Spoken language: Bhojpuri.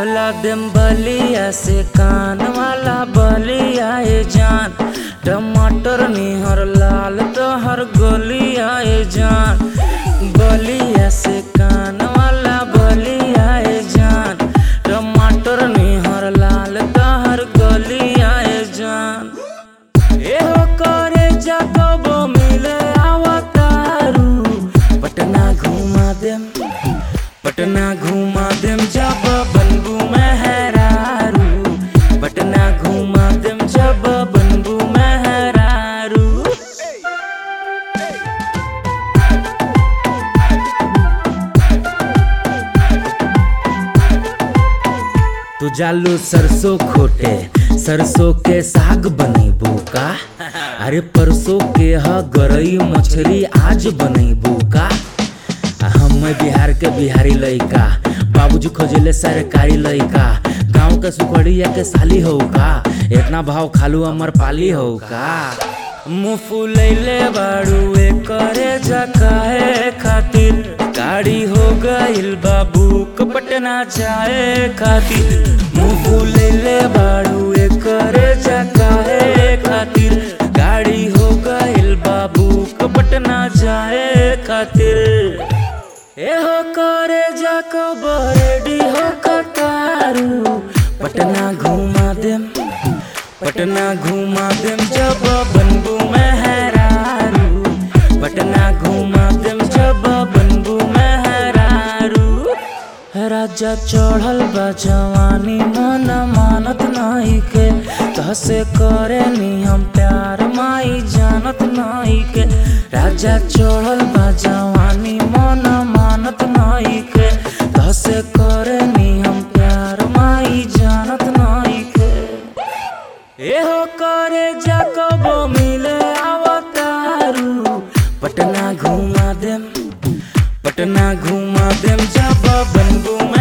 बोला देम बलिया से कान वाला बलिया ए जान टमाटर निहर लाल तोहर गोलिया ए जान बलिया से कान वाला बलिया ए जान टमाटर निहर लाल तोहर गोलिया ए जान एहो करे जाकबो मिले आवतारू पटना घुमा देम पटना घुमा देम जब बनबू मेहरारू पटना घुमा देम जब बनबू मेहरारू तू जालू सरसों खोटे सरसों के साग बनेबू का अरे परसों के ह गरई मछली आज बनेबू का आ हम बिहार के बिहारी लइका बाबूजी खोजले सरकारी लइका गांव के सुखड़िया के साली हो का इतना भाव खालू अमर पाली हो का मुँह फुलैले बाड़ू करे जकाए खातिर गाड़ी हो गइल बाबू पटना जाए खातिर मुँह फुलैले बाड़ू करे जकाए खातिर गाड़ी हो गइल बाबू पटना जाए खातिर एहो करे जाको बरेडी हो कतारू पटना घुमा देम पटना घुमा देम जब बनबू मेहरारू पटना घुमा देम जब बनबू मेहरारू राजा चढ़ल बा जवानी मन मानत नहीं के तहसे करे नियम प्यार माई जानत नहीं के राजा चढ़ल बा जवानी मन मानत नहीं के तहसे करे नियम प्यार माई जानत नहीं के एहो करे जाकबो मिले आवतारू पटना घुमा देम पटना घुमा देम जब बनबू